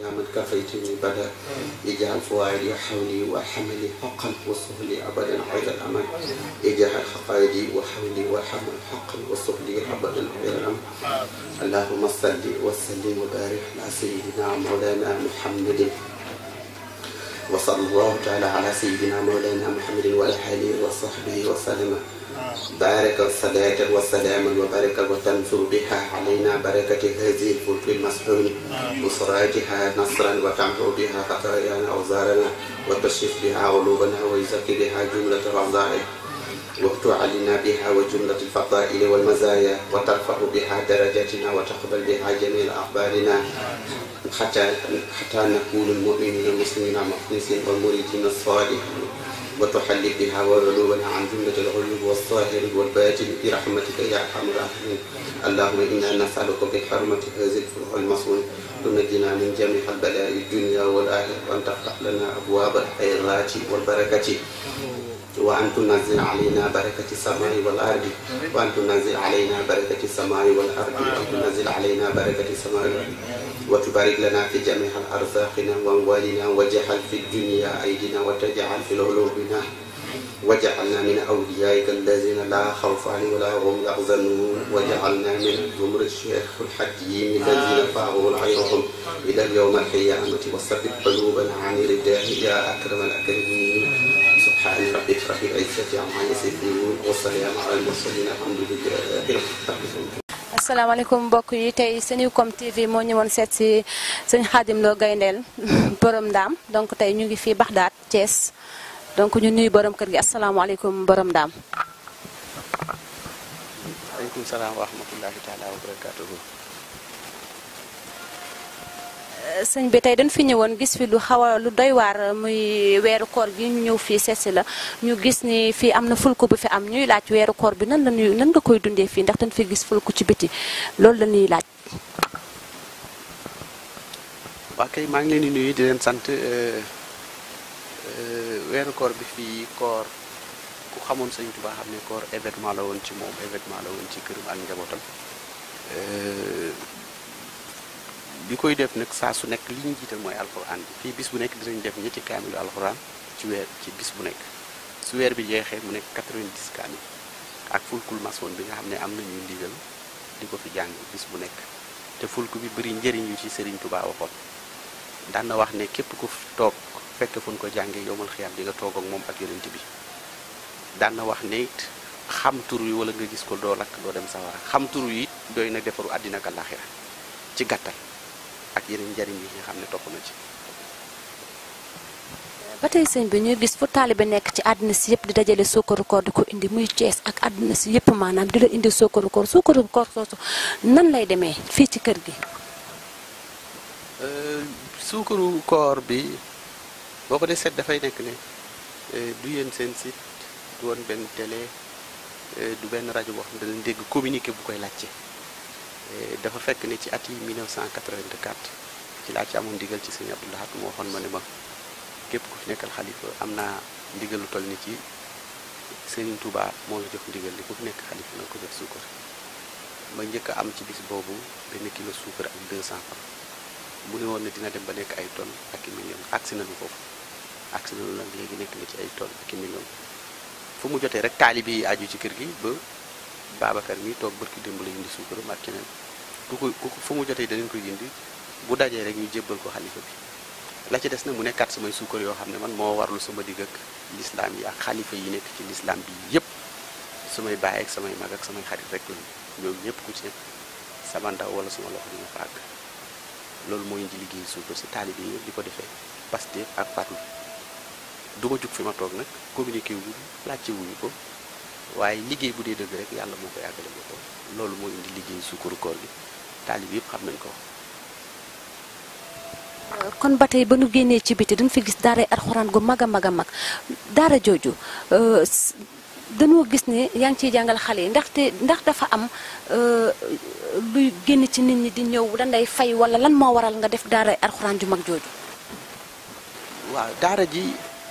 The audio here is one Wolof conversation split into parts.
يا من كفيتني بدا اجعل فؤادي وحولي وحملي حقا وسهلي ابدا غير الامل اجعل حقائدي وحولي وحمل حقا وسهلي ابدا غير الامل اللهم صل وسلم وبارك على سيدنا مولانا محمد وصلى الله تعالى على سيدنا مولانا محمد وعلى اله وصحبه وسلم بارك الصلاة والسلام وبارك وتنصر بها علينا بركة هذه الفلك المسحون وسراتها نصرا وتمحو بها خطايانا أوزارنا وتشف بها قلوبنا ويزكي بها جملة الرضائع وتعلنا بها وجملة الفضائل والمزايا وترفع بها درجاتنا وتقبل بها جميع أخبارنا حتى حتى نكون المؤمنين المسلمين المخلصين والمريدين الصالحين وتحل بها وعلونا عن جملة العيوب والظاهر والباطن برحمتك يا أرحم الراحمين اللهم إنا نسألك بحرمة هذه الفروع المصون تنجنا من جميع البلاء الدنيا والآخرة وأن تفتح لنا أبواب الخيرات والبركة وأن تنزل علينا بركة السماء والأرض وأن تنزل علينا بركة السماء والأرض وأن تنزل علينا بركة السماء والأرض وتبارك لنا في جميع أرزاقنا وأموالنا وجعل في الدنيا أيدينا وتجعل في قلوبنا وجعلنا من أوليائك الذين لا خوف عليهم ولا هم يحزنون وجعلنا من زمر الشيخ الحكيم الذين فاعوا غيرهم إلى اليوم القيامة وثبت قلوبنا عن رداه يا أكرم الأكرمين سبحان ربك رب العزة عما يصفون والسلام على المرسلين الحمد لله رب العالمين asalaamaaleykum mbokk yi tey Senucom TV moo ñëwoon seet si sëñ Xaadim Lo Gayndeel borom ndaam donc tey ñu ngi fii Baxdaat Thiès donc ñu nuyu borom kër gi asalaamaaleykum borom ndaam. aleykum salaam wa rahmatullahi taala wa barakatuhu sëñ bi tey dañ fi ñëwoon gis fi lu xaw a lu doy waar muy weeru koor gi ñu ñëw fii seet si la ñu gis ni fii am na fulku bu fi am ñuy laaj weeru koor bi nan la ñuy nan nga koy dundee fii ndax dañ fi gis fulku ci biti loolu la ñuy laaj. waa kay maa ngi leen di nuyu di leen sant weeru koor bi fii koor ku xamoon sëñ Tuubaa xam ne koor événement la woon ci moom événement la woon ci këram ak njabootam bi koy def nag saa su nekk li ñu jiital mooy alxuraan bi fii bis bu nekk dinañ def ñetti kaamilu alxuraan ci weer ci bis bu nekk su weer bi jeexee mu nekk 90 kaamil ak fulkul masoon bi nga xam ne am nañu ndigal di ko fi jàng bis bu nekk te fulku bi bëri njëriñ yu ci Serigne Touba waxoon daan na wax ne képp ku toog fekk fu ñu ko jàngee yomal xiyaam di nga toog ak moom ak yonent bi daan na wax ne it xam tur wi wala nga gis ko doo lakk doo dem sawara xam tur wi it doy na defaru àddina ak àllaaxira ci gàttal ak yeneen njariñ yi nga xam ne topp na ci ba tey sëñ bi ñuy gis fu taalibe nekk ci àddina si yëpp di dajale sukkaru koor di ko indi muy Cees ak àddina si yëpp maanaam di la indi sukkaru koor sukkaru koor soosu nan lay demee fii ci kër gi. suukaru koor bi boo ko dee seet dafay nekk ne du yéen seen site du woon benn télé du benn rajo boo xam ne danañ dégg communiqué bu koy laajte dafa fekk ne ci at yi 1984 ci laa ci amoon ndigal ci sëñ Abdou Lahad moo waxoon ma ne ma képp ku fi nekkal xalifa am naa ndigal lu toll ni ci Serigne Touba moo la jox ndigal li ku fi nekk xalifa na ko jox suukar ma njëkk a am ci bis boobu benn kilo suukar ak 200 francs mu ne woon ne dina dem ba nekk ay tonnes ak i millions agsi nañu foofu agsi nañu nag léegi nekk na ci ay tonnes ak i millions fu mu jotee rek taalibe yi aju ci kër gi ba Babacar mi toog barki démb la indi suukaram ak keneen ku ko ku fu mu jotee danañ koy indi bu dajee rek ñu jébbal ko xalifa bi la ci des nag mu nekkaat samay suukar yoo xam ne man moo warlu sama digg ak lislaam yi ak xalifa yi nekk ci lislaam bi yépp samay baay ak samay mag ak samay xarit rek lañu ñoom ñëpp ku ci nekk sama ndaw wala sama loxo dina fa àgg loolu moo indi liggéey suukar si taalibe yi di ko defee Pastef ak farlu du ma jug fi ma toog nag communiqué wuñu laajte wuñu ko waaye liggéey bu dee dëgg rek yàlla moo koy àggale boppam loolu moo indi liggéey suukaru koor gi taalib yëpp xam nañ ko kon ba tey ba nu génnee ci biti dañ fi gis daara alxuraan gu mag a mag a mag daara jooju dañoo gis ne yaa ngi ciy jàngal xale yi ndaxte ndax dafa am luy génn ci nit ñi di ñëw dañ lay fay wala lan moo waral nga def daara alxuraan ju mag jooju. waaw daara ji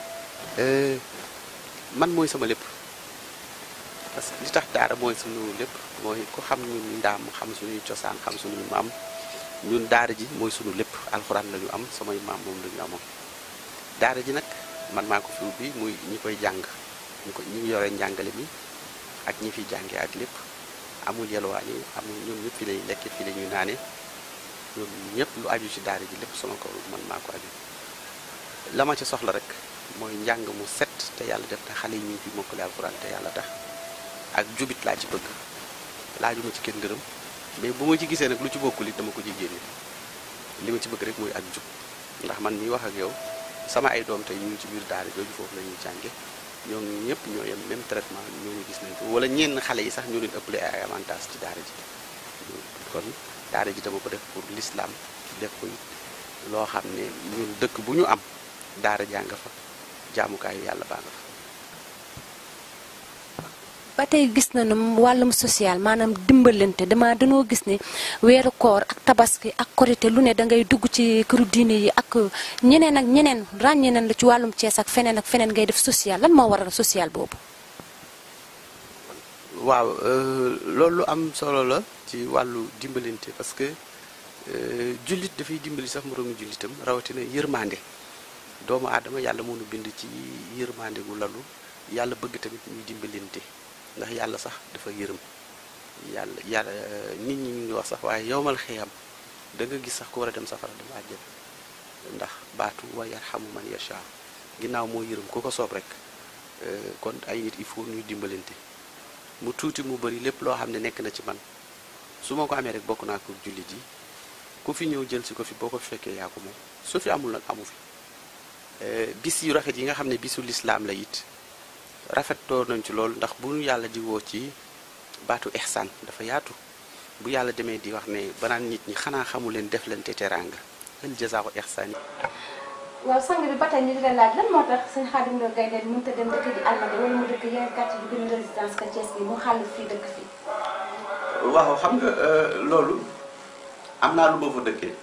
man mooy sama lépp parce que li tax daara mooy sunu lépp mooy ku xam ñu ndaam xam suñuy cosaan xam suñuy maam ñun daara ji mooy sunu lépp alxuraan la ñu am samay maam moom la ñu amoon daara ji nag man maa ko fi ubbi muy ñi koy jàng ñu ko ñi yore njàngale mi ak ñi fi jàngee ak lépp amul yelwaan yi amul ñoom ñëpp fi lay lekk fi la ñuy naane ñoom ñëpp lu aju ci daara ji lépp sama ko man maa ko aju la ma ci soxla rek mooy njàng mu set te yàlla def na xale yi ñu ngi fi mokkale alxuraan te yàlla tax ak jubit laa ci bëgg laajuma ci kenn dërëm mais bu ma ci gisee nag lu ci bokkul it dama ko ci génne li ma ci bëgg rek mooy ak jub ndax man miy wax ak yow sama ay doom tey ñu ngi ci biir daara jooju foofu la ñuy jànge ñoo ñëpp ñoo yem même traitement ñoo ñu gis nañ ko wala ñenn xale yi sax ñoo leen ëppale ay avantage ci daara ji kon daara ji dama ko def pour l'islam def ko it loo xam ne ñun dëkk bu ñu am daara jàng fa jaamukaayu yàlla baa nga fa ba tey gis nañu wàllum social maanaam dimbalante dama dañoo gis ne weeru koor ak tabaski ak korité lu ne da ngay dugg ci këru diine yi ak ñeneen ak ñeneen ràññee nañ la ci wàllum Cees ak feneen ak feneen ngay def social lan moo waral social boobu. waaw loolu lu am solo la ci wàllu dimbalante parce que jullit dafay dimbali sax moroomu jullitam rawatina yërmande doomu aadama yàlla moo nu bind ci yërmande gu lalu yàlla bëgg tamit ñuy dimbalante. ndax yàlla sax dafa yërëm yàlla yàlla nit ñi ñu ngi wax sax waaye yowmal xiyam da nga gis sax ku war a dem safara dem àjjana ndax baatu wa yarhamu man yasha ginnaaw moo yërëm ku ko soob rek kon ay nit il faut ñuy dimbalante mu tuuti mu bëri lépp loo xam ne nekk na ci man su ma ko amee rek bokk naa ko jullit yi ku fi ñëw jël si ko fi boo ko fekkee yaa ko moom su fi amul nag amu fi bis yu rafet yi nga xam ne bisu lislaam la it rafetoo nañ ci loolu ndax bu ñu yàlla di woo ci baatu ihsaan dafa yaatu bu yàlla demee di wax ne banaan nit ñi xanaa xamu leen def leen te teraanga hal jazaa'u ihsaan yi waaw sang bi ba tey ñu di la laaj lan moo tax sëñ Xaadim Lo Gaynde mënut a dem dëkk di Almadi wala mu dëkk yeneen quartier yu gën a résidence ka Thiès bi mu xàll fii dëkk fii. waaw xam nga loolu am naa lu ma fa dëkkee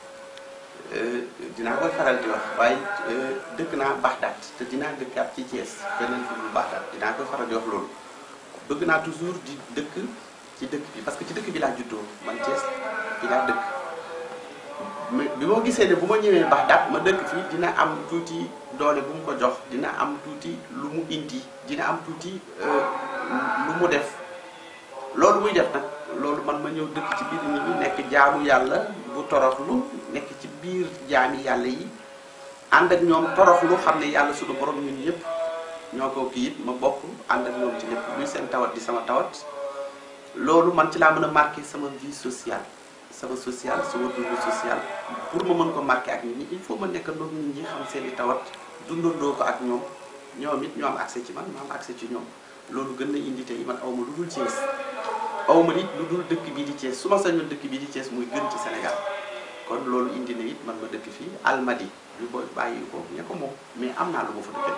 dinaa koy faral di wax waaye dëkk naa Baxdaat te dinaa dëkkaat ci Thiès beneen fu dul Baxdaat dinaa koy faral di wax loolu bëgg naa toujours di dëkk ci dëkk bi parce que ci dëkk bi laa juddoo man Thiès bi laa dëkk mais bi moo gisee ne bu ma ñëwee Baxdaat ma dëkk fii dina am tuuti doole bu mu ko jox dina am tuuti lu mu indi dina am tuuti lu mu def loolu muy def nag loolu man ma ñëw dëkk ci biir nit ñi nekk jaamu yàlla bu toroxlu nekk ci biir jaami yàlla yi ànd ak ñoom toroxlu xam ne yàlla suñu borom ñun ñëpp ñoo ko kii it ma bokk ànd ak ñoom ci lépp luy seen tawat di sama tawat loolu man ci laa mën a marqué sama vie sociale sama social sama dund social pour ma mën ko marqué ak nit ñi il faut ma nekk ndox nit ñi xam seen i tawat dundandoo ko ak ñoom ñoom it ñoo am accès ci man ma am accès ci ñoom loolu gën na indi tey man awma lu dul Thiès awma it lu dul dëkk bii di Thiès su ma sañoon dëkk bii di Thiès muy gën ci Sénégal kon loolu indi na it man ma dëkk fii Almadi ñu ko bàyyi ko ña ko moom mais am naa lu ma fa dëkkee.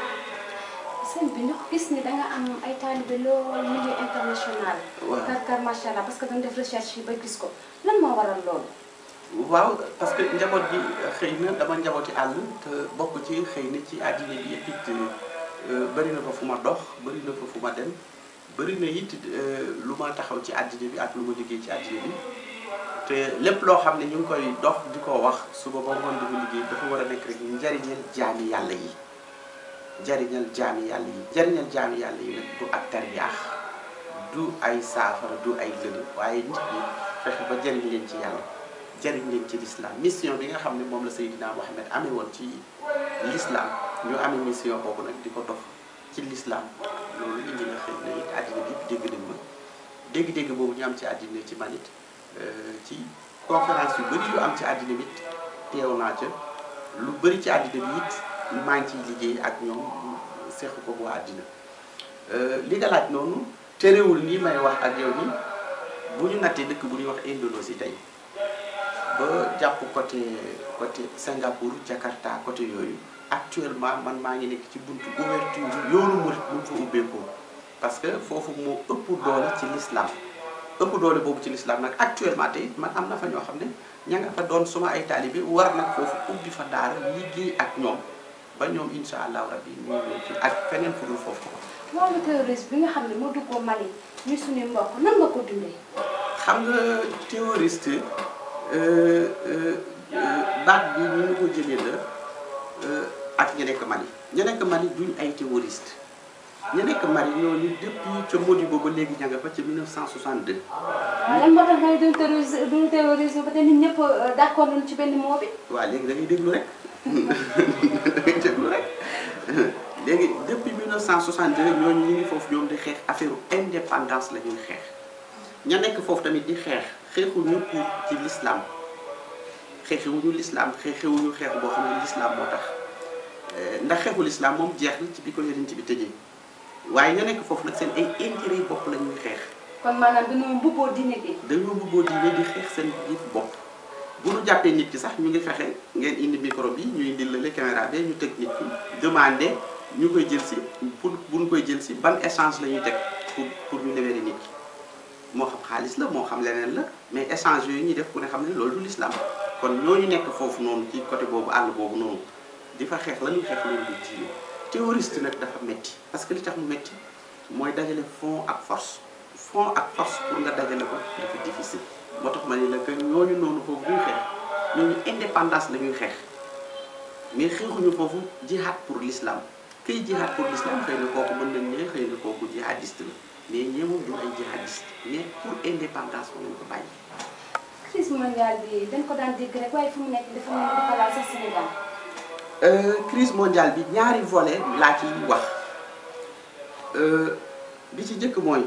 sëñ bi ñu gis ni da nga am ay taalibe lool milieu international. waaw kar kar macha allah parce que dañ def recherche yi ba gis ko lan moo waral loolu. waaw parce que njaboot gi xëy na dama njabooti àll te bokk ci xëy na ci àddina bi yëpp it bëri na fa fu ma dox bëri na fa fu ma dem bëri na it lu ma taxaw ci àddina bi ak lu ma liggéey ci àddina bi te lépp loo xam ne ñu ngi koy dox di ko wax suba ba ngoon di ko liggéey dafa war a nekk rek njariñal jaami yàlla yi njariñal jaami yàlla yi njariñal jaami yàlla yi nag du ak tarbiyaax du ay saafara du ay lël waaye nit ñi fexe ba jariñ leen ci yàlla jariñ leen ci l'islam mission bi nga xam ne moom la Seydina Mohamed amee woon ci l'islam ñu amee mission boobu nag di ko dox ci l'islam loolu indi na xëy na it àddina bi yëpp dégg nañ ma dégg-dégg boobu ñu am ci àddina ci man it ci conférence yu bëri yu am ci àddina bi it teew naa ca lu bëri ci àddina bi it maa ngi ciy liggéey ak ñoom seq ko bu àddina li nga laaj noonu terewul nii may wax ak yow ni bu ñu nattee dëkk bu ñuy wax Indonésie tey ba jàpp côté côté Singapour Jakarta côté yooyu actuellement man maa ngi nekk ci buntu ouverture yoonu murit bu mu fa ubbeekoo parce que foofu moo ëpp doole ci l'islam ëpp doole boobu ci l'islam nag actuellement tey man am na fa ñoo xam ne ña nga fa doon suma ay taalibe war nag foofu ubbi fa daara liggéey ak ñoom ba ñoom insha allahu rabbi ñu ñëw fi ak feneen fu dul foofu wàllu terrorisme bi nga xam ne moo duggoo Mali ñu suñu mbokk nan nga ko dundee. xam nga terroriste euh, euh, euh, baat bi ñu ngi ko jëlee la euh, ak ña nekk Mali ña nekk Mali duñ ay terroriste ña nekk Mali ñooñu depuis ca Modibo ba léegi ña nga fa ca 1962 lan moo tax nga ne duñ terrorisme duñ terrorisme ba te nit ñëpp d'accord nañu ci benn moo bi. waaw léegi da ngay déglu rek da ngay déglu rek léegi depuis 1962 ñooñu ñu ngi foofu ñoom di xeex affaire indépendance la ñuy xeex ña nekk foofu tamit di xeex xeexuñu pour ci l'islam xeexewuñu l'islam xeexewuñu xeex boo xam ne l'islam moo tax ndax xeexu l'islam moom jeex na ci bi ko yonent bi tëjee waaye ña nekk foofu nag seen ay intérêt yi bopp la ñuy xeex kon maanaam dañoo mbubboo diine bi. dañoo bëggoo diine di xeex seen biir bopp bu ñu jàppee nit ki sax ñu ngi fexe ngeen indi micro bi ñu indi la caméra bi ñu teg nit ki demandé ñu koy jël si pour bu ñu koy jël si ban échange la ñuy teg pour pour ñu libérer nit ki moo xam xaalis la moo xam leneen la mais échange yooyu ñuy def ku ne xam ne loolu du l'islam kon ñooñu nekk foofu noonu ci côté boobu àll boobu noonu di fa xeex la ñuy xeex loolu du diine terroriste nag dafa metti parce que li tax mu metti mooy dajale fond ak force fond ak force pour nga dajale ko dafa difficile moo tax ma ne la que ñooñu noonu foofu ñuy xeex ñooñu indépendance la ñuy xeex mais xeexuñu foofu jihad pour l'islam kiy jihad pour l'islam xëy na kooku mën nañ ne xëy na kooku jihadiste la mais ñee moom du ay jihadiste mais pour indépendance ko lañ ko bàyyi crise mondiale bi dañ ko daan dégg rek waaye fu mu nekk dafa mel ni dafa laal sax Sénégal. Euh, crise mondiale bi ñaari volet laa ci wax Euh, bi ci njëkk mooy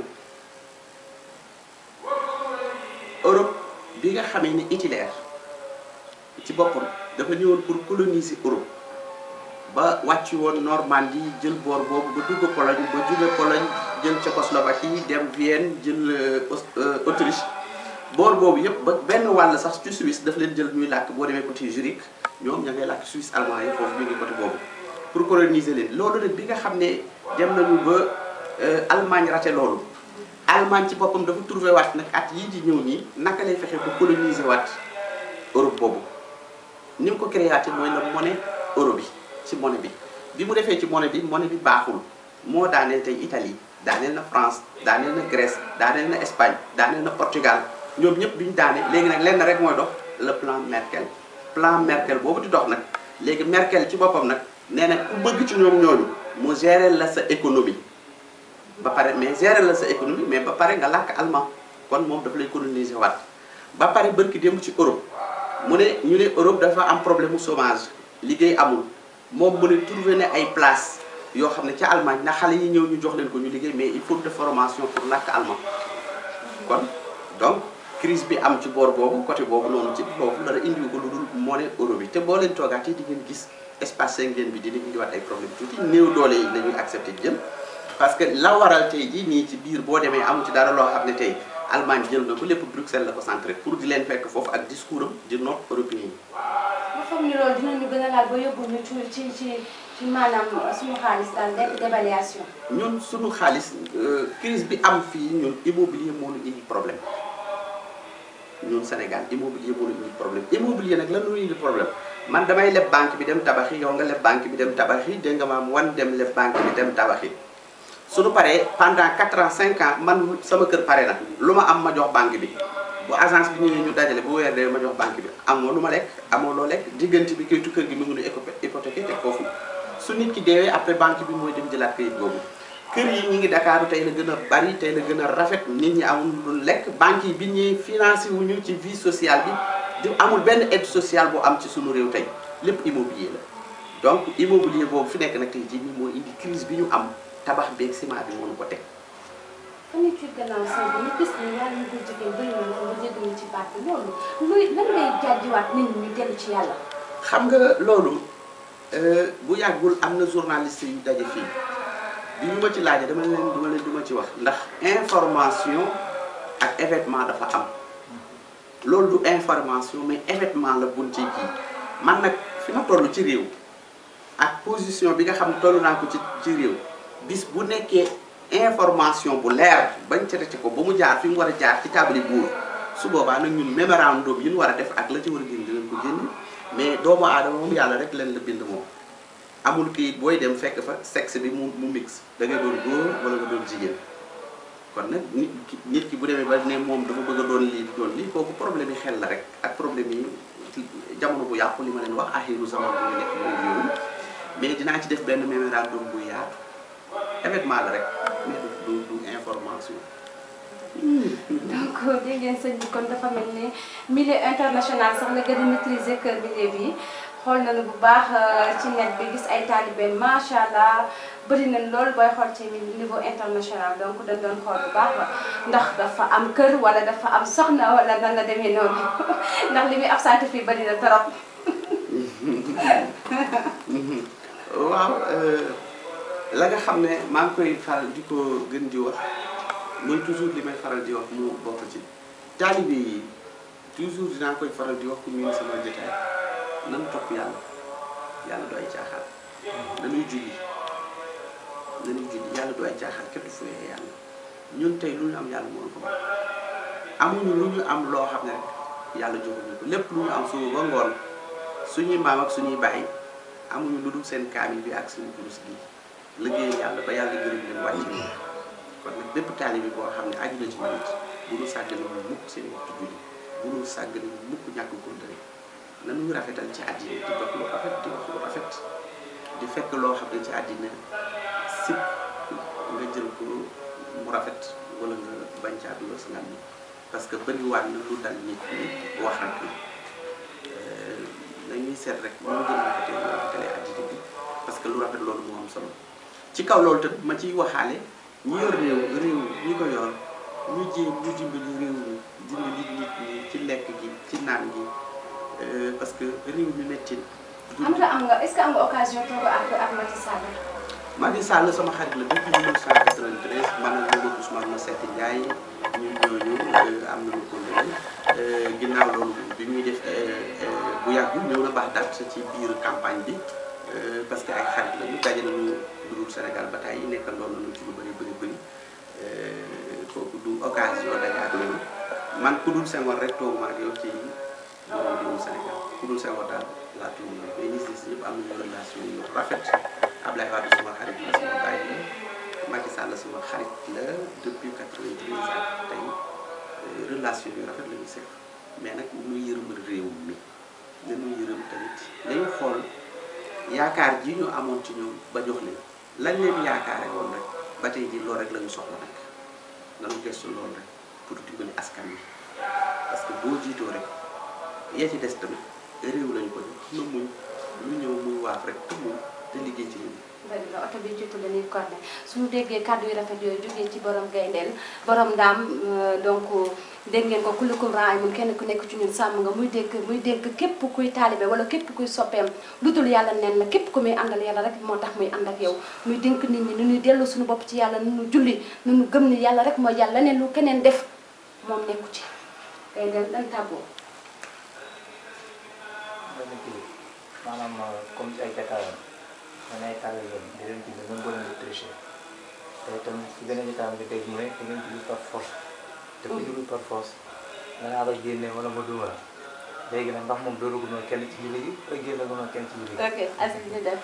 Europe bi nga xamee ni Hitler ci boppam dafa ñëwoon pour coloniser Europe ba wàcc woon Normandie jël boor boobu ba dugg Pologne ba jóge Pologne jël Tchécoslovaquie dem Vienne jël euh, Aus- euh, Autriche boor boobu yëpp ba benn wàll sax ci Suisse daf leen jël ñuy làkk boo demee côté Zurich ñoom ña ngay làkk Suisse allemand yi foofu ñu ngi côté boobu pour coloniser leen loolu nag bi nga xam ne dem nañu ba euh, Allemagne raté loolu Allemagne ci boppam dafa trouvé waat nag at yii di ñëw nii naka lay fexe ba coloniser waat Europe boobu ni mu ko créaté mooy la monnaie euro bi ci monnaie bi bi mu defee ci monnaie bi monnaie bi baaxul moo daaneel tey Italie daaneel na France daaneel na Grèce daaneel na Espagne daaneel na Portugal ñoom ñëpp bi ñu daane léegi nag lenn rek mooy dox le plan Merkel plan Merkel boobu di dox nag léegi Merkel ci boppam nag nee na ku bëgg ci ñoom ñooñu mu gérer la sa économie ba pare mais gérer la sa économie mais ba pare nga làkk allemand kon moom daf lay coloniser waat ba pare bërki démb ci Europe mu ne ñu ne Europe dafa am problème mu chômage liggéey amul moom mu ne trouvé ne ay place yoo xam ne ca Allemagne na xale yi ñëw ñu jox leen ko ñu liggéey mais il faut de formation pour làkk allemand kon donc crise bi am ci boor boobu côté boobu noonu ci boobu dara indiwu ko lu dul monnaie euro bi te boo leen toogaatee di ngeen gis espace Schengen bi dina indiwaat ay problème tuuti néew doole yi la ñuy accepté jël parce que la waral tey jii nii ci biir boo demee amu ci dara loo xam ne tey Allemagne jël na ko lépp Bruxelles la ko centré pour di leen fekk foofu ak discours am di nord européen yi ma foog ni loolu dinañu gën a laal ba yóbbu ñu ci ci ci ci maanaam suñu xaalis daal nekk dévaluation. ñun suñu xaalis euh, crise bi am fii ñun immobilier moo ñu indi problème ñun Sénégal immobilier moo ñu indi problème immobilier nag lan la ñu indi problème man damay leb banque bi dem tabaxi yow nga leb banque bi dem tabaxi dégg nga maam wan dem leb banque bi dem tabaxi suñu paree pendant 4 ans 5 ans man sama kër pare na lu ma am ma jox banque bi bu agence bi ñëwee ñu dajale bu weer dee ma jox banque bi amoo lu ma lekk amoo loo lekk diggante bi kayitu kër gi mu ngi nu hypothéqué teg foofu su nit ki deewee après banque bi mooy dem jëlaat kayit boobu kër yi ñi ngi Dakar tey la gën a bari tey la gën a rafet nit ñi amul lu lekk banque yi bi ñuy financé wuñu ci vie sociale bi di amul benn aide sociale bu am ci suñu réew tey lépp immobilier la donc immobilier boobu fi nekk nag tey jii nii moo indi crise bi ñu am tabax beeg ciment bi mënu ko teg fan la ci gannaaw sëñ bi ñu gis ne ñaar ñu ko jigéen bëri na ko nga jéggi ci baat bi loolu luy lan ngay jàjjiwaat nit ñi ñu dellu ci yàlla. xam nga loolu euh, bu yàggul am na journaliste yu daje fii bi ñu ma ci laajee dama leen duma leen duma ci wax ndax information ak événement dafa am loolu du information mais événement la buñ ci kii man nag fi ma toll ci réew ak position bi nga xam ne toll naa ko ci ci réew bis bu nekkee information bu leer bañ traité ko ba mu jaar fi mu war a jaar ci taabali buur su boobaa nag ñun mémorandum yi ñu war a def ak la ci war a génn dinañ ko génn mais doomu aadama moom yàlla rek leen la bind moom amul kayit booy dem fekk fa sexe bi mu mu mix da ngay doon góor wala nga doon jigéen kon nag nit ki nit ki bu demee ba ne moom dafa bëgg a doon lii doon lii kooku problème yi xel la rek ak problème yi jamono bu yàqu li ma leen wax axiru zaman bu ñu nekk mooy yooyu mais dinaa ci def benn mémorandum bu yaatu événement la rek mais du du du information. donc dégg ngeen sëñ bi kon dafa mel ni milieu international sax la gën a maîtriser kër milieu bi xool nañu bu baax ci net bi gis ay taalibe macha allah bëri nañ lool booy xool ci niveau international donc dañ doon xool bu baax ndax dafa am kër wala dafa am soxna wala nan la demee noonu ndax li muy absenté fii bëri na trop. waaw la nga xam ne maa ngi koy faral di ko gën di wax mooy toujours li may faral di wax mu bokk ci taalibe yi toujours dinaa koy faral di wax ku miin sama jotaay nan topp yàlla yàlla du ay caaxaan nanuy julli nanuy julli yàlla du ay caaxaan kenn du fuyee yàlla ñun tey lu ñu am yàlla moo ko baax amuñu lu ñu am loo xam ne rek yàlla joxuñu ko lépp lu ñu am suba ba ngoon suñuy maam ak suñuy bàyyi amuñu lu dul seen kaamil bi ak suñu kurus gi liggéey yàlla ba yàlla gërëm leen wàcc ni kon nag bépp taalibe boo xam ne aju na ci nit bu ñu sàggane mu mukk seen waxtu julli bu ñu sàggane mu mukk ñàkk kontane nanuy rafetal ci àddina di dox lu rafet di wax lu rafet di fekk loo xam ne ci àddina sib nga jël ko mu rafet wala nga bañ caa dugal sa ngam parce que bëriwaat na lu dal nit ñi wax rek la nañuy seet rek ñu gën a rafetee ñu rafetalee àddina bi parce que lu rafet loolu moo am solo ci kaw loolu tamit ma ciy waxaale ñi yor réew réew ñi ko yor ñu jéem ñu dimbali réew mi dimbali nit ñi ci lekk gi ci naan gi parce que réew mi métti am nga am nga est-ce que am nga occasion toog ak ak Macky Sall. Macky Sall sama xarit la depuis 1993 man ak Mamadou Ousmane Masseck Ndiaye ñun ñooñu am nañu ko ginnaaw loolu bi ñuy def bu yàggul ñëw na baax date ci biir campagne bi parce que ay xarit la ñu daje nañu dugub Sénégal ba tey nekkandoo nañu ci lu bëri bëri bëri kooku du occasion daje ak loolu man ku dul Senghor rek toog ma ak yow ci borom dugub Sénégal ku dul Senghor daal laa tudd mais ñi si ñëpp am nañu relation yu rafet Ablaye Wade sama xarit la sama bàyyi la Macky Sall sama xarit la depuis 93 ans tey relation yu rafet la ñu seq mais nag ñu yërëm réew mi nañu yërëm tamit nañu xool yaakaar ji ñu amoon ci ñoom ba jox leen lañ leen yaakaare woon rek ba tey ji loolu rek la ñu soxla nag nañu gëstu loolu rek pour dimbali askan wi parce que boo jiitoo rek yaa ci des tamit réew lañu ko jox na muñ lu ñëw muy waaf rek te muñ te liggéey ci ñun. bëri na oto bi jiitu dañuy corné suñu déggee kàddu yu rafet yooyu jógee ci borom gayndeel borom ndaam donc dégg ngeen ko kullukum raay mun kenn ku nekk ci ñun sàmm nga muy dégg muy dégg képp kuy taalibe wala képp kuy soppeem lu dul yàlla nen la képp ku muy àndal yàlla rek moo tax muy ànd ak yow muy dénk nit ñi nu ñuy dellu suñu bopp ci yàlla nu ñu julli nu ñu gëm ni yàlla rek mooy yàlla leneen lu keneen def moom nekku ci gayndeel dan tàggoo benn kii maanaam comme ci ay jataayam man ay tàggat yoon di leen julli même boo leen di tricher te itam si beneen jataayam nga dégg mu ne da ngeen julli par force te ku julli par force danaa la génne wala ma duma la léegi nag ndax moom doolu gunoo kenn ci julli gi wala génne gunoo kenn ci julli gi ok Aziz ñu def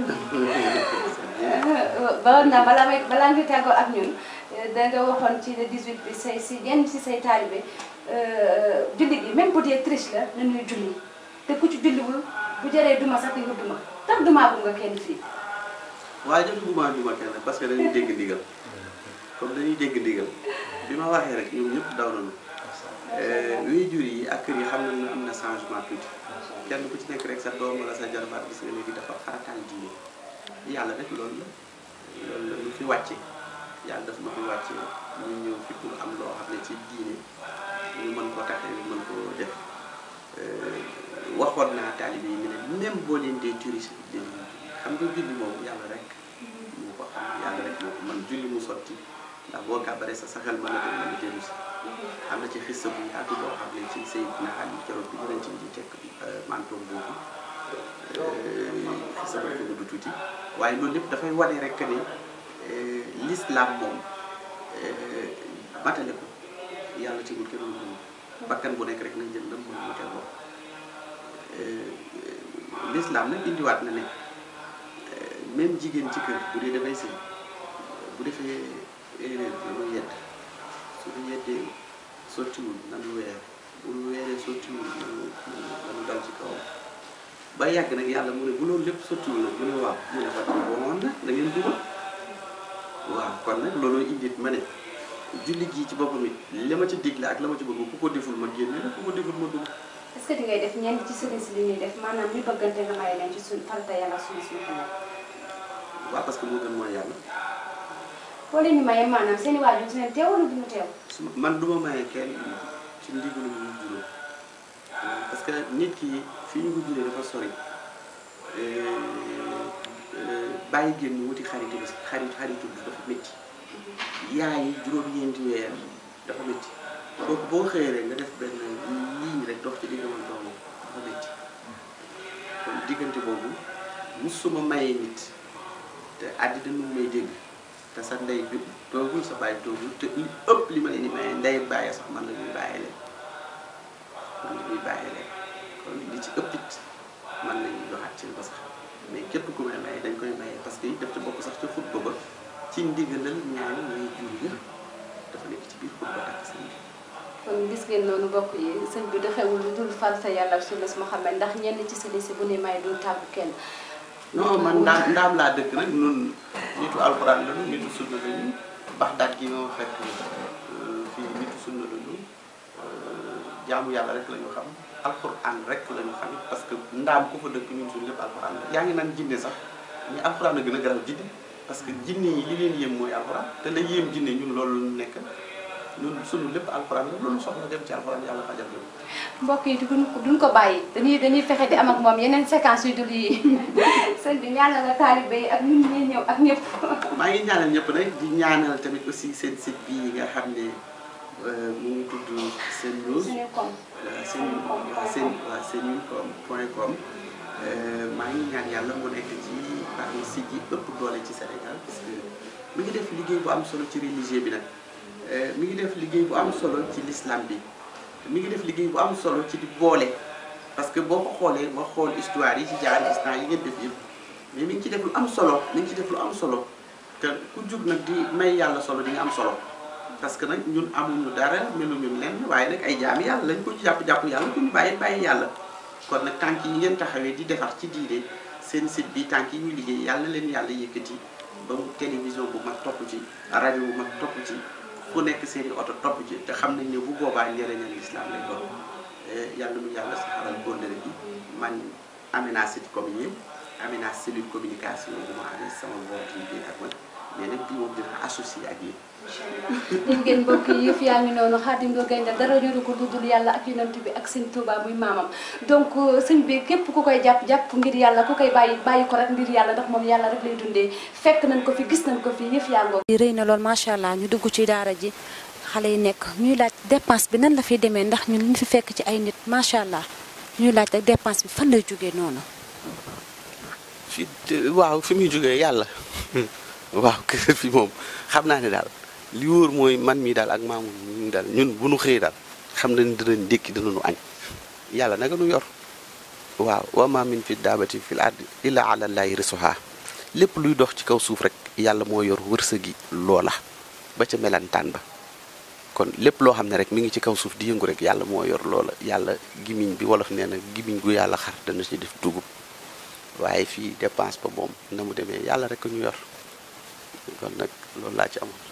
ba na balaa may balaa ngi tàggoo ak ñun da nga waxoon ci le 18 bi say si yenn si say taalibe julli gi même bu dee triche la na ñuy julli te ku ci julliwul bu jëree duma sax di nga duma tax duma bu nga kenn fii waaye jot duma duma kenn parce que dañuy dégg ndigal comme dañuy dégg ndigal bi ma waxee rek ñoom ñëpp daw nañu luy jur yi ak kër yi xam nañ ne am na changement tuuti kenn ku ci nekk rek sa doom wala sa jarbaat gis nga léegi dafa farataal diine yàlla rek loolu la loolu la lu fi wàcce yàlla daf lu fi wàcce ñu ñëw fi pour am loo xam ne ci diine ñu mën ko taxee ñu mën ko def waxoon naa taalibe yi ne leen même boo leen dee touriste leen xam nga julli moom yàlla rek moo ko xam yàlla rek moo ko man julli mu sotti ndax boo kàbbaree sa saxel mën a dem mën a dellu si am na ci xissa bu yaatu boo xam ne ci Seydina Ali keroog bi yonent bi di tekk mantoom boobu xissa ba ko gudd tuuti waaye loolu lépp dafay wane rek ne l'islam moom matale ko yàlla tegul kenn lu bakkan bu nekk rek nañ jël lam mën mu teel bopp l'islam nag indiwaat na ne même jigéen ci kër bu dee dafay sëy bu defee erreur la muy yedd sottiwul nanu weer bu weeree sottiwul nanu nanu dal ci kawam ba yàgg nag yàlla mu ne bu loolu lépp sottiwul nag mu ne waaw mu ne fa boomoon na da ngeen dugal waaw kon nag looloo indit ma ne julli gii ci boppam it li ma ci digle ak la ma ci bëgg ku ko deful ma génne la ku ko deful ma dugg est-ce que di ngay def ñenn ci sëriñ si li ñuy def maanaam ñu bëggante nga may leen ci suñ farata yàlla suñu suñu xamal waaw parce que moo gën mooy yàlla boo leen ñu maye maanaam seen i waajur si leen teew wala duñu teew su ma- man duma maye kenn ci ndigalu ñu juróom parce que nit ki fi ñu ko juree dafa sori bàyyi génn wuti xaritu bi xarit xaritu bi dafa métti yaay yi juróom-ñeenti weer dafa métti kooku boo xëyee rek nga def benn ligne rek dox ci diggante doomam dafa métti kon diggante boobu musuma maye nit te àddina nu may dégg te sa ndey bi toogul sa bàyyi toogul te li ëpp li ma leen di maye ndey bàyyi sax man la ñuy bàyyee leen man la ñuy bàyyee leen kon li ci ëpp it man la ñuy joxaat ci ba sax mais képp ku may maye dañ koy maye parce que it daf ci bokk sax ci xutba ba ci ndigalal ñaari way jur ya dafa nekk ci biir xutba takk sëñ bi kon gis ngeen noonu bokk yi sëñ bi doxewul lu dul farata yàlla ak sunna Muhammad ndax ñenn ci sëriñ si bu ne may du tàggu kenn non man ndaam ndaam laa dëkk nag nun nitu alxuraan la ñu nitu sunna la ñu baxdaat gi ma fekk euh, fii nitu sunna la ñu euh, jaamu yàlla rek la ñu xam alxuraan rek la ñu xam parce que ndaam ku fa dëkk ñun suñu lépp alxuraan la yaa ngi naan jinne sax mais alxuraan a gën a garaaw jinne parce que jinne yi li leen yéem mooy alxuraan te la yéem jinne ñun loolu la ñu nekk ñun suñu lépp alxuraan la loolu soxla dem ci alxuraan yàlla fajal ñu mbokk yi duñ ko duñ ko bàyyi dañuy dañuy fexe di am ak moom yeneen séquence yu dul yi sëñ bi ñaanal nga taalibe yi ak ñun ñuy ñëw ak ñëpp maa ngi ñaanal ñëpp nag di ñaanal tamit aussi seen site bii nga xam ne euh, mu ngi tudd seen news suñu kom waaw seen waaw seen waaw seen com point com maa ngi ñaan yàlla mu nekk ci parmi site yi ëpp doole ci Sénégal parce que mi ngi def liggéey bu am solo ci religieux bi nag Euh, mi ngi def liggéey bu am solo ci l'islam bi mi ngi def liggéey bu am solo ci di boole parce que boo ko xoolee nga xool histoire yi ci jaar gis naa yi ngeen def yëpp mais mi ngi ci def lu am solo mi ngi ci def lu am solo te ku jug nag di may yàlla solo di nga am solo parce que nag ñun amuñu dara meluñu lenn waaye nag ay jaami yàlla lañ ko jàpp-jàpp yàlla ku ñu bàyyi bàyyi yàlla kon nag tànk yi ngeen taxawee di defar ci diine seen site bi tànk yi ñu liggéey yàlla na leen yàlla yëkkati ba mu télévision bu mag topp ci rajo bu mag topp ci fu nekk seeni oto topp ci te xam nañ ne bu boobaa njëriñal islam lay doon yàlla nu yàlla saxaral kóllëre gi man Amina site comme yéen Amina cellule communication bu ma amee sama mbokk yi biir ak man mais nag bii moom dina associé ak yéen. dégg ngeen mbokk yi yëf yaa ngi noonu Xaadim Lo Gaynde dara ñoru ko dudul yàlla ak yonent bi ak sëñ Touba muy maamam donc sëñ bi képp ku koy jàpp jàpp ngir yàlla ku koy bàyyi bàyyi ko rek ngir yàlla ndax moom yàlla rek lay dundee fekk nañ ko fi gis nañ ko fi yëf yaa ngoo rëy na lool macha allah ñu dugg ci daara ji xale yi nekk ñuy laaj dépense bi nan la fiy demee ndax ñun ñu fi fekk ci ay nit macha allah ñuy laaj rek dépense bi fan lay jógee noonu fi waaw fi muy jógee yàlla waaw kër fi moom xam naa ne daal li wóor mooy man mii daal ak maamu ñun daal ñun bu nu xëyee daal xam nañ dinañ ndékki dinañu añ yàlla naka nu yor waaw wa ma min fi daabati fil ardi illa ala llahi risuha lépp luy dox ci kaw suuf rek yàlla moo yor wërsëgi loola ba ca melantaan ba kon lépp loo xam ne rek mi ngi ci kaw suuf di yëngu rek yàlla moo yor loola yàlla gimiñ bi wolof nee na gimiñ gu yàlla xar dana ci def dugub waaye fii dépense ba moom na mu demee yàlla rek ñu yor kon nag loolu laa ci amoon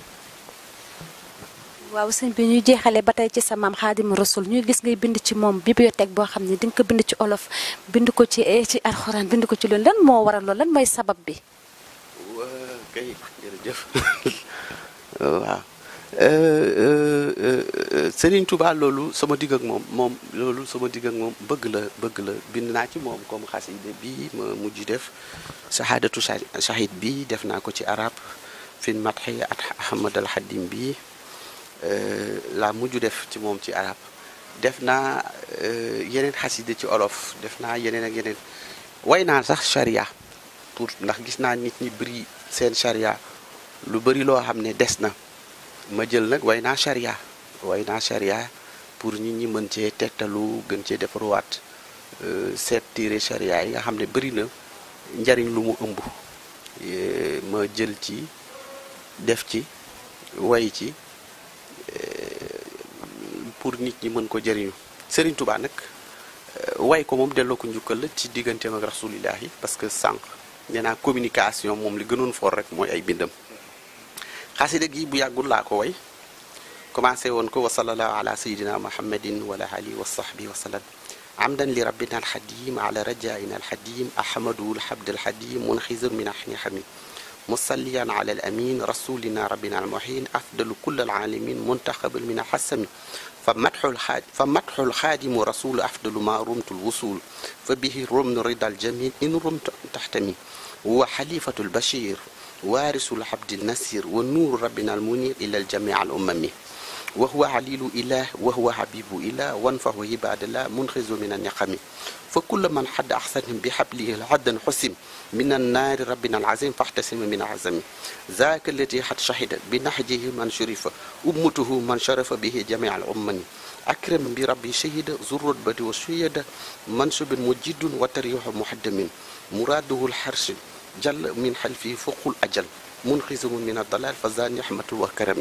waaw sëñ bi ñuy jeexale ba tey ci sa maam Xaadim Rasul ñuy gis ngay bind ci moom bibliothèque boo xam ne di nga ko bind ci olof bind ko ci ci alxuraan bind ko ci loolu lan moo waral loolu lan mooy sabab bi waa kay jërëjëf waaw Serigne Touba loolu sama digg ak moom moom loolu sama digg ak moom bëgg la bëgg la bind naa ci moom comme xaside bi ma mujj def shahadatu shahid bi def naa ko ci arab fin matxi at Ahmad al Xadim bi la mujj def ci moom ci arab def naa yeneen xaside ci olof def naa yeneen ak yeneen way naa sax charia pour ndax gis naa nit ñi bëri seen charia lu bëri loo xam ne des na ma jël nag way naa charia way naa charia pour nit ñi mën cee tegtalu gën cee defaruwaat seet téere charia yi nga xam ne bëri na njariñ lu mu ëmb ma jël ci def ci way ci pour nit ñi mën ko jëriñu Serigne Touba nag way ko moom delloo ko njukkal la ci digganteem ak rasulillahi parce que sànq nee naa communication moom li gënoon for rek mooy ay bindam xasida gi bu yàggul laa ko way commencé woon ko wa sallallahu ala sayidina muhammadin wa ala alihi wa sahbihi wa sallam amdan li rabbina alxadim ala rajaina alxadim ahmadu alhabd alxadim munxizun min ahni hamid musalliyan ala alamin rasulina rabbina almuhin afdalu kull alalamin muntaxabal min alxasami فمدح الحاد فمدح الخادم رسول أفضل ما رمت الوصول فبه رمن رضا الجميل إن رمت تحتمي هو حليفة البشير وارث العبد النسير والنور ربنا المنير إلى الجميع الأممي وهو عليل إله وهو حبيب إله وانفه عباد الله منخز من النقم فكل من حد أحسن بحبله العدن حسم من النار ربنا العظيم فاحتسم من عزم ذاك الذي حد شهد بنهجه من شرف أمته من شرف به جميع الأمم أكرم بربي شهد ذو الرتبة والشهد منصب مجد وتريح محدم مراده الحرش جل من حلفه فوق الأجل منخز من الضلال فزان نحمة وكرم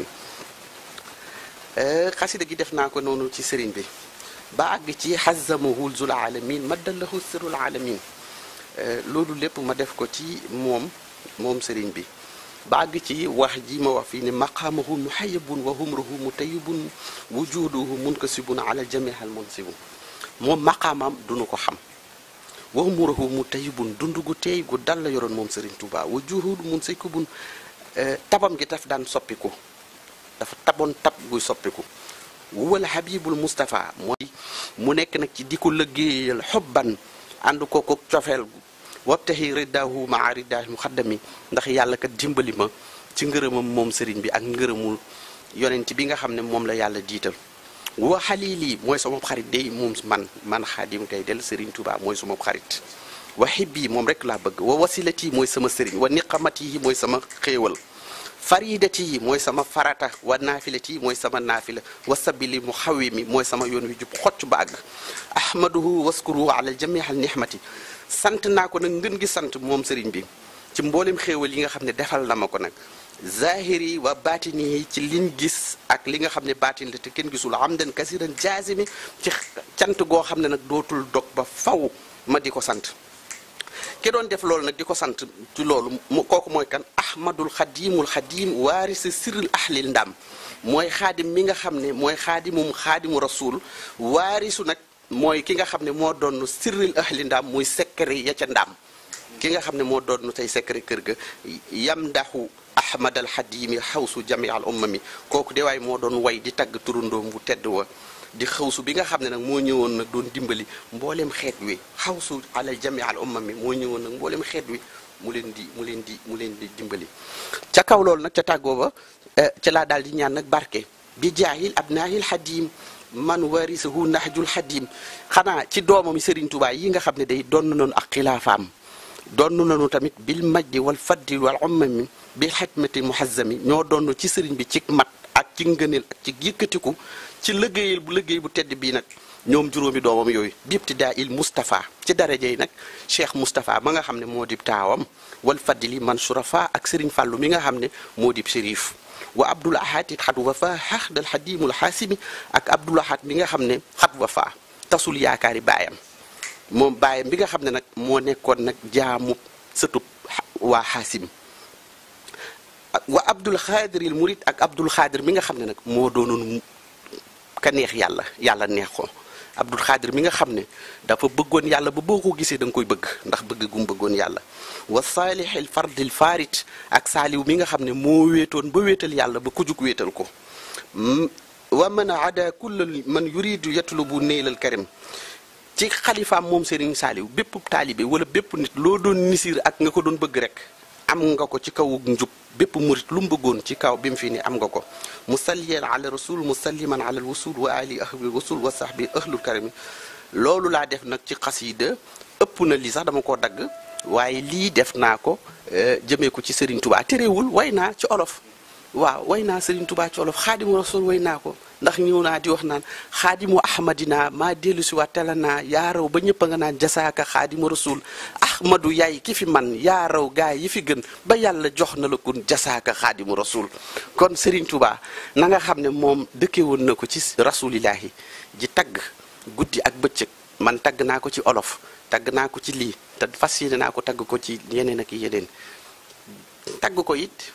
xasida gi def naa ko noonu ci sëriñ bi ba àgg ci xazamahul zul alamin maddallahu sirul alamin loolu lépp ma def ko ci moom moom sëriñ bi ba àgg ci wax ji ma wax fii ne maqaamahu muhayyabun wa humruhu mutayyibun wujuduhu munkasibun ala jamihal munsibun moom maqaamam duñu ko xam wa humruhu mutayyibun dund gu teey gu dal la yoroon moom sëriñ Tuuba wujuduhu munsibun tabam gi daf daan soppiku dafa taboon tab guy soppiku wala habibul Moustapha mooy mu nekk nag ci di ko lëggéeyal xobban ànd ko ko cofeel wabtaxi riddaahu maa riddaahi muxaddami ndax yàlla kat dimbali ma ci ngërëmam moom sëriñ bi ak ngërëmul yonent bi nga xam ne moom la yàlla jiital wa xalili mooy sama xarit day moom man man xaadim kay del sëriñ Tuubaa mooy sama xarit wa xibbi moom rek laa bëgg wa wasilati mooy sama sëriñ wa niqamati yi mooy sama xéewal faridati yi mooy sama farata wa naafilati yi mooy sama naafila wa sabili mu xawi mi mooy sama yoon wi jub xocc ba àgg ahmaduhu waskuruhu ala jamihal nihmati sant naa ko nag ngën gi sant moom sëriñ bi ci mboolem xéewal yi nga xam ne defal na ma ko nag zahiri wa baatini yi ci liñ gis ak li nga xam ne baatin la te kenn gisul amdan kasiran jaazimi ci cant goo xam ne nag dootul dog ba faw ma di ko sant ki doon def loolu nag di ko sant ci loolu mu kooku mooy kan ahmadul xadimul xadim waarisi sirril ahlil ndam mooy xaadim mi nga xam ne mooy xaadimum xaadimu rasul waarisu nag mooy ki nga xam ne moo doon sirril ahli ndam muy secret ya ca ndam ki nga xam ne moo doon tey secret kër ga yam ndaxu ahmad al xadimi xawsu jami al ummami kooku de waay moo doon way di tagg turundoom bu tedd wa di xawsu bi nga xam ne nag moo ñëwoon nag doon dimbali mbooleem xeet wi xawsu ala jami al ummami moo ñëwoon nag mbooleem xeet wi mu leen di mu leen di mu leen di dimbali ca kaw loolu nag ca tàggoo ba ca laa daal di ñaan nag barke bi jaahil abnaahil xadim man warisahu nahjul xadim xanaa ci doomam Serigne Touba yi nga xam ne day doon nañu ak xilaafaam doon nañu tamit bil majdi wal faddi wal ummami bil xikmati muhazzami ñoo doon ci sëriñ bi ci mat ak ci ngëneel ak ci yëkkatiku ci liggéeyal bu liggéey bu tedd bii nag ñoom juróomi doomam yooyu bibti daa il Moustapha ci daraja yi nag Cheikh Moustapha ma nga xam ne moo dib taawam wal fadli man surafa ak Serigne Fàllu mi nga xam ne moo dib shérif wa Abdul Ahad it xat wafa xax dal xadimul xaasimi ak Abdul Ahad mi nga xam ne xat wafa tasul yaakaari baayam moom baayam bi nga xam ne nag moo nekkoon nag jaamu sëtub waa xaasim wa Abdul Xaadiril Murid ak Abdul Xaadir mi nga xam ne nag moo doonoon ka neex yàlla yàlla neex ko Abdul Xaadir mi nga xam ne dafa bëggoon yàlla ba boo ko gisee da nga koy bëgg ndax bëgg gum bëggoon yàlla wa saalihil fardil farit ak saaliw mi nga xam ne moo wéetoon ba wéetal yàlla ba ku jug wéetal ko wa man ada kulla man yuridu yatlubu neylal karim ci xalifaam moom Serigne Saaliw bépp taalibe wala bépp nit loo doon nisir ak nga ko doon bëgg rek am nga ko ci kaw njub bépp murit lu mu bëggoon ci kaw bi mu fi ni am nga ko musalliyan ala rasul musalliman ala alwusul wa ali ahlul wusul wa sahbi ahlul karami loolu laa def nag ci xasida ëpp na lii sax dama koo dagg waaye lii def naa ko jëmee ko ci Serigne Touba terewul way naa ci olof waaw way naa Serigne Touba ci olof xaadimu rasul way naa ko ndax ñëw naa di wax naan xaadimu ahmadina maa dellu si waat tela naa yaa raw ba ñëpp a nga naan jasaaka xaadimu rasul ahmadu yaay ki fi man yaa raw gaay yi fi gën ba yàlla jox na la kun jasaaka xaadimu rasul kon Serigne Touba na nga xam ne moom dëkke woon na ko ci rasulillahi ji tagg guddi ak bëccëg man tagg naa ko ci olof tagg naa ko ci lii te fas yéene naa ko tagg ko ci yeneen ak yeneen tagg ko it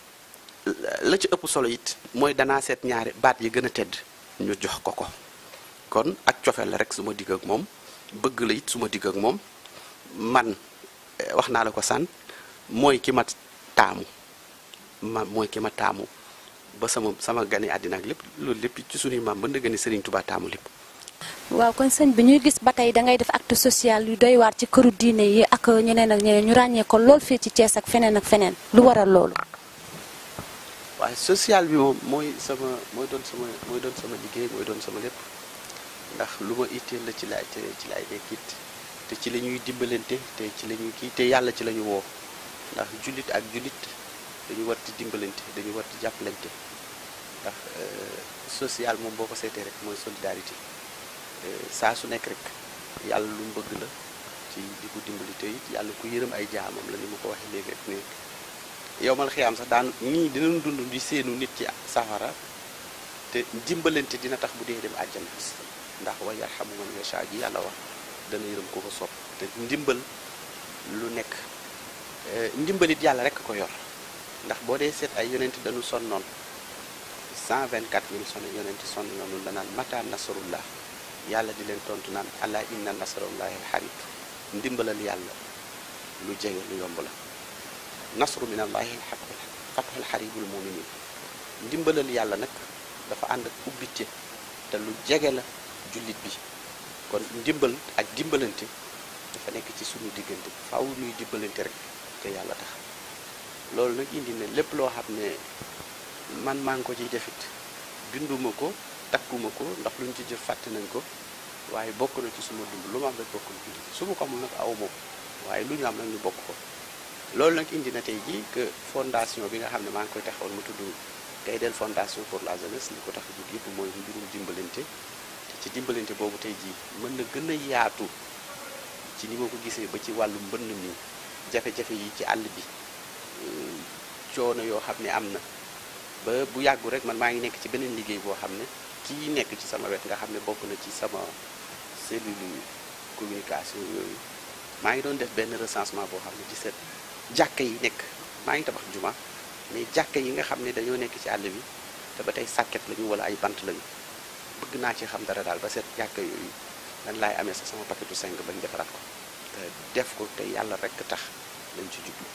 la ci ëpp solo it mooy danaa seet ñaari baat yi gën a tedd ñu jox ko ko kon ak cofeel la rek su ma digg ak moom bëgg la it su ma digg ak moom man wax naa la ko san mooy ki ma taamu ma mooy ki ma taamu ba sama sama gane àddina ak lépp loolu lépp ci suñuy maam ba ndëgëni Serigne Touba taamu lépp waaw kon sëñ bi ñuy gis ba tey da ngay def acte social yu doy waar ci këru diine yi ak ñeneen ak ñeneen ñu ràññee ko lool fii ci Thiès ak feneen ak feneen lu waral loolu. waaye social bi moom mooy sama mooy doon sama mooy doon sama liggéey mooy doon sama lépp ndax lu ma itteel la ci laay te ci laay nekk it te ci la ñuy dimbalante te ci la ñuy kii te yàlla ci la ñu woo ndax jullit ak jullit dañu war di dimbalante dañu war di jàppalante ndax social moom boo ko seetee rek mooy solidarité saa su nekk rek yàlla lu mu bëgg la ci di ko dimbali te it yàlla ku yërëm ay jaamam la ni ma ko waxee léegi rek ne yow mal xiyaam sax daan ñii dinañ dund di seenu nit ci safara te dimbalante dina tax bu dee dem àjjana ndax wa yarhamu man yasha ji yàlla wax dana yërëm ko ko sopp te ndimbal lu nekk ndimbalit yàlla rek ko yor ndax boo dee seet ay yonent dañu sonnoon 124 mille sonn yonent sonn noonu la naan mata nasrullah yàlla di leen tontu naan ala inna nasrullahi alxarib ndimbalal yàlla lu jege lu yomb la nasru min allahi fatxul xaribul muminin ndimbalal yàlla nag dafa ànd ak ubbite te lu jege la jullit bi kon ndimbal ak dimbalante dafa nekk ci suñu diggante faaw ñuy dimbalante rek te yàlla tax loolu nag indi ne lépp loo xam ne man maa ngi ko ciy defit binduma ko takkuma ko ndax luñ ci jëf fàtte nañ ko waaye bokk na ci suma dund lu ma am rek bokk na ci su ma ko amul nag aw moom waaye lu ñu am nag ñu bokk ko loolu nag indi na tey jii que fondation bi nga xam ne maa ngi koy taxawal mu tudd Gaydel fondation pour la jeunesse li ko tax a jóg yëpp mooy mbirum dimbalante te ci dimbalante boobu tey jii mën na gën a yaatu ci ni ma ko gisee ba ci wàllu mbënn mi jafe-jafe yi ci àll bi coono yoo xam ne am na ba bu yàggu rek man maa ngi nekk ci beneen liggéey boo xam ne kii nekk ci sama wet nga xam ne bokk na ci sama cellule communication yooyu maa ngi doon def benn recensement boo xam ne ci seet jàkka yi nekk maa ngi tabax juma mais jàkka yi nga xam ne dañoo nekk ci àll bi te ba tey sàkket lañu wala ay bant lañu bëgg naa ci xam dara daal ba seet jàkka yooyu lan laay amee sa sama paquetu 5 bañ defaraat ko te def ko te yàlla rek tax lañ ci jublu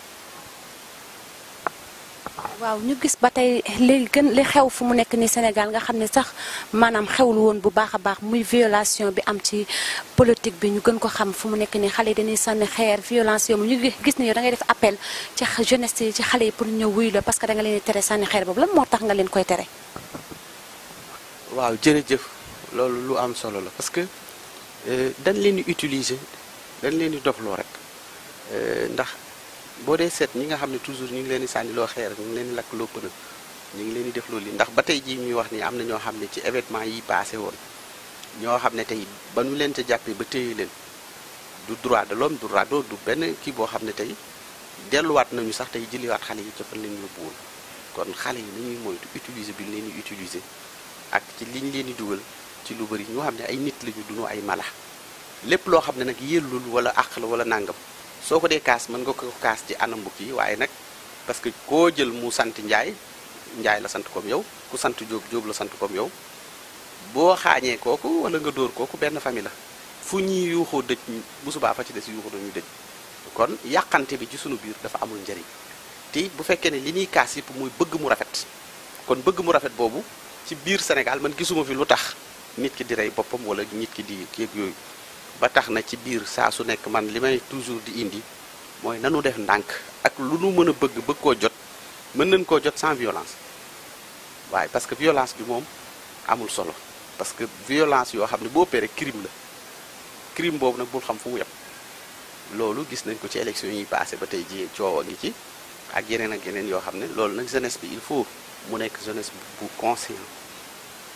waaw ñu gis ba tey léegi gën li xew fu mu nekk ni Sénégal nga xam ne sax maanaam xewul woon bu baax a baax muy violation bi am ci politique bi ñu gën ko xam fu mu nekk ni xale yi dañuy sànni xeer violence yooyu ñu gis ne yow da ngay def appel ci jeunesse yi ci xale yi pour ñëw wuyu la parce que da nga leen di tere sànni xeer boobu lan moo tax nga leen koy tere. waaw jërëjëf loolu lu am solo la parce que dañ leen di utiliser dañ leen di dofloo rek ndax. boo dee seet ñi nga xam ne toujours ñu ngi leen di sànniloo xeer ñu ngi leen di lakk loo pënë ñu ngi leen di def loolu yi ndax ba tey jii ñuy wax ni am na ñoo xam ne ci événement yi passé woon ñoo xam ne tey ba ñu leen ca jàppee ba téye leen du droit de l'homme du rado du benn kii boo xam ne tey delluwaat nañu sax tey jëliwaat xale yi ca fan leen yóbbu woon kon xale yi nañuy moytu utiliser bi ñu leen di utiliser ak ci liñ leen di dugal ci lu bëri ñoo xam ne ay nit lañu duñu ay mala lépp loo xam ne nag yellul wala àq la wala nàngam soo ko dee kaas mën nga ko kaas ci anam bu kii waaye nag parce que koo jël mu sant njaay njaay la sant comme yow ku sant jóob jóob la sant comme yow boo xaañee kooku wala nga dóor kooku benn famille la fu ñuy yuuxoo dëj bu subaa fa ci des yuuxu dañuy dëj kon yàqante bi ci sunu biir dafa amul njariñ te it bu fekkee ne li ñuy kaas yëpp muy bëgg mu rafet kon bëgg mu rafet boobu ci biir Sénégal man gisuma fi lu tax nit ki di rey boppam wala nit ki di kéeg yooyu ba tax na ci biir saa su nekk man li may toujours di indi mooy nanu def ndànk ak lu nu mën a bëgg bëgg koo jot mën nañ koo jot sans violence waaye parce que violence bi moom amul solo parce que violence yoo xam ne boo opéré crime la crime boobu nag bul xam fu mu yem loolu gis nañ ko ci élection yi passé ba tey ji coow a ngi ci ak yeneen ak yeneen yoo xam ne loolu nag jeunesse bi il faut mu nekk jeunesse bu conscient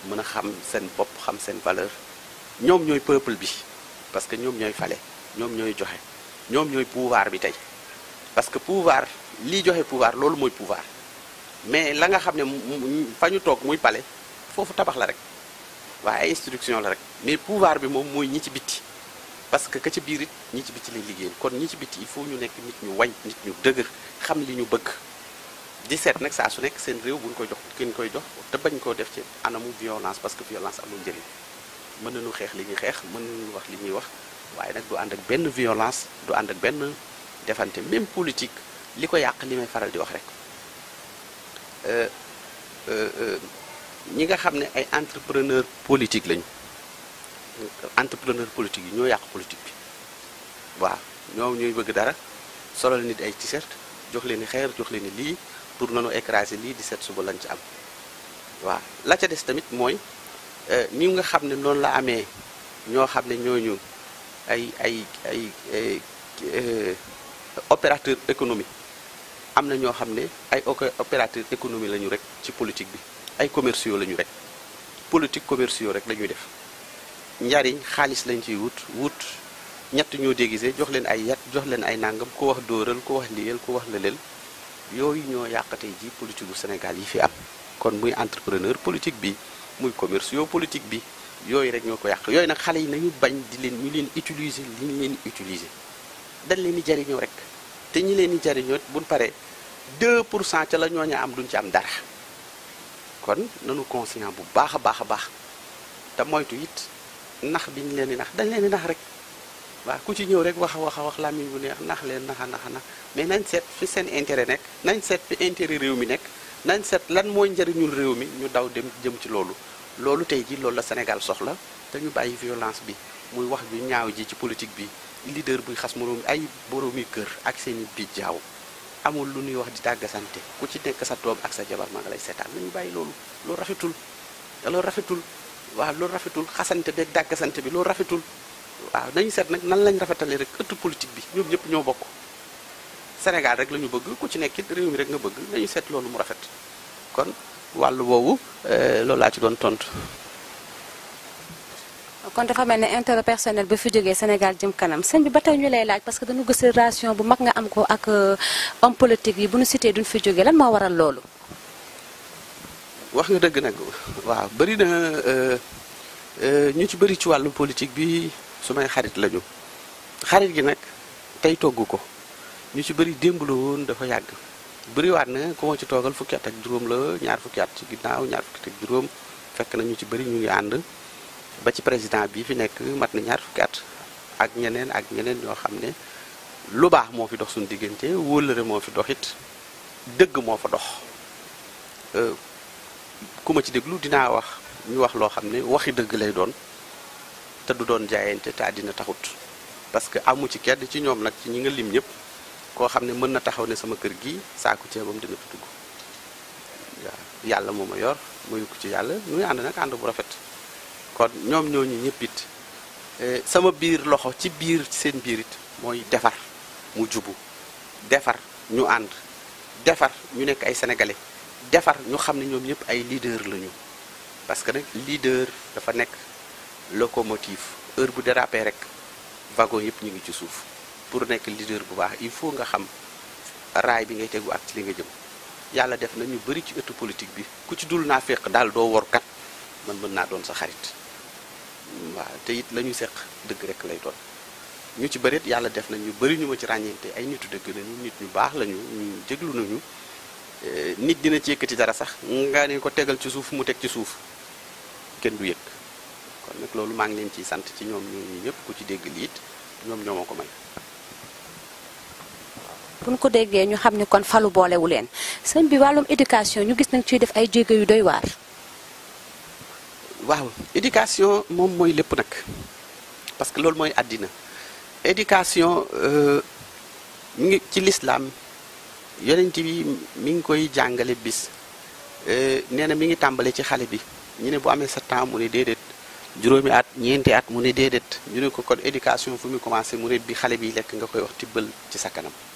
mën a xam seen bopp xam seen valeur ñoom ñooy peuple bi parce que ñoom ñooy fale ñoom ñooy joxe ñoom ñooy pouvoir bi tey parce que pouvoir lii joxe pouvoir loolu mooy pouvoir mais la nga xam ne fa ñu toog muy pale foofu tabax la rek waaye ay instruction la rek mais pouvoir bi moom mooy ñi ci bitti parce que ka ci biir it ñi ci bitti lay liggéeyal kon ñi ci bitti il faut ñu nekk nit ñu wañ nit ñu dëgër xam li ñu bëgg di seet nag saa su nekk seen réew bu ñu koy jox kenn koy jox te bañ koo def ci anamu violence parce que violence amul njëriñ mën nañu xeex li ñuy xeex mën nañu wax li ñuy wax waaye nag du ànd ak benn violence du ànd ak benn defante même politique li ko yàq li may faral di wax rek ñi nga xam ne ay entrepreneur politique lañu entrepreneur politique yi ñoo yàq politique bi waaw ñoom ñooy bëgg dara solal nit ay t-shirt jox leen ni xeer jox leen ni lii pour nanu écraser lii di set suba lañ ci am waaw la ca des tamit mooy ni nga xam ne noonu la amee ñoo xam ne ñooñu ay ay ay opérateur économique am na ñoo xam ne ay opérateur économie la ñu rek ci politique bi ay commerciaux la ñu rek politique commerciaux rek la ñuy def njariñ xaalis lañ ciy wut wut ñett ñoo déguisé jox leen ay yat jox leen ay nangam ku wax dóoral ku wax liyel ku wax lëleel yooyu ñoo yàq tey ji politique bu Sénégal yi fi am kon muy entrepreneur politique bi muy commerciaux politique bi yooyu rek ñoo ko yàq yooyu nag xale yi nañu bañ di leen ñu leen utiliser li ñu leen utiliser dañ leen di jariñoo rek te ñi leen di jariñoo buñ paree 2 pour cent ca la ñooña am duñ ci am dara kon nanu conscient bu baax a baax a baax te moytu it nax bi ñu leen di nax dañ leen di nax rek waaw ku ci ñëw rek wax a wax a wax làmmiñ bu neex nax leen naxa naxa nax mais nañ seet fi seen intérêt nekk nañ seet fi intérêt réew mi nekk nañ seet lan mooy njëriñul réew mi ñu daw dem jëm ci loolu loolu tey ji loolu la Sénégal soxla te ñu bàyyi violence bi muy wax ju ñaaw ji ci politique bi leader buy xas moroom ay boroomi kër ak seen i biij jaaw amul lu ñuy wax di tàggasante ku ci nekk sa doom ak sa jabar maa nga lay seetaan nañu bàyyi loolu loolu rafetul loolu rafetul waaw loolu rafetul xasante beeg dàggasante bi loolu rafetul waaw nañu seet nag nan lañ rafetalee rek ëttu politique bi ñoom ñëpp ñoo bokk Sénégal rek la ñu bëgg ku ci nekk it réew mi rek nga bëgg nañu seet loolu mu rafet kon wàllu boobu loolu laa ci doon tontu. kon dafa mel ne intérêt personnel bi fi jógee Sénégal jëm kanam sëñ bi ba tey ñu lay laaj parce que dañu gis relation bu mag nga am ko ak homme politique yi bu ñu cité duñ fi jógee lan moo waral loolu. wax nga dëgg nag waaw bëri na ñu ci bëri ci wàllu politique bi su may xarit lañu xarit gi nag tey togg ko ñu ci bëri démb la woon dafa yàgg bëriwaat na ku ma ci toogal fukki at ak juróom la ñaar fukki at ci ginnaaw ñaar fukki at ak juróom fekk na ñu ci bëri ñu ngi ànd ba ci président bi fi nekk mat na ñaar fukki at ak ñeneen ak ñeneen ñoo xam ne lu baax moo fi dox suñu diggante wóllëre moo fi dox it dëgg moo fa dox ku ma ci déglu dinaa wax ñu wax loo xam ne waxi dëgg lay doon te du doon jaayante te àddina taxut parce que amu ci kenn ci ñoom nag ci ñi nga lim ñëpp koo xam ne mën na taxaw ne sama kër gi saaku ceebam dina fi dugg waaw yàlla moo ma yor mayu ko ci yàlla ñuy ànd nag ànd bu rafet kon ñoom ñooñu ñëpp it sama biir loxo ci biir seen biir it mooy defar mu jubu defar ñu ànd defar ñu nekk ay sénégalais defar ñu xam ne ñoom ñëpp ay leader lañu parce que nag leader dafa nekk locomotive heure bu dérapé rek wagon yëpp ñu ngi ci suuf pour nekk leader bu baax il faut nga xam raay bi ngay tegu ak ci li nga jëm yàlla def na ñu bëri ci ëttu politique bi ku ci dul naa fekk daal doo wor kat man mën naa doon sa xarit waaw te it la ñu seq dëgg rek lay doon ñu ci bëreet yàlla def na ñu bëri ñu ma ci ràññeente ay nitu dëgg lañu nit ñu baax lañu ñu jéglu nañu nit dina ci yëkkati dara sax nga ne ko tegal ci suuf mu teg ci suuf kenn du yëg kon nag loolu maa ngi leen ciy sant ci ñoom ñooñu ñëpp ku ci dégg liit ñoom ñoo ma ko may. bu ñu ko déggee ñu xam ne kon falu boolewu leen sëñ bi wàllum éducation ñu gis nañ ciy def ay jéego yu doy waar. waaw éducation moom mooy lépp nag parce que loolu mooy àddina éducation mi ngi ci lislaam yonent bi mi ngi koy jàngale bis nee na mi ngi tàmbale ci xale bi ñu ne bu amee sept ans mu ne déedéet juróomi at ñeenti at mu ne déedéet ñu ne ko kon éducation fu mu commencé mu ne bi xale bi lekk nga koy wax tibbal ci sa kanam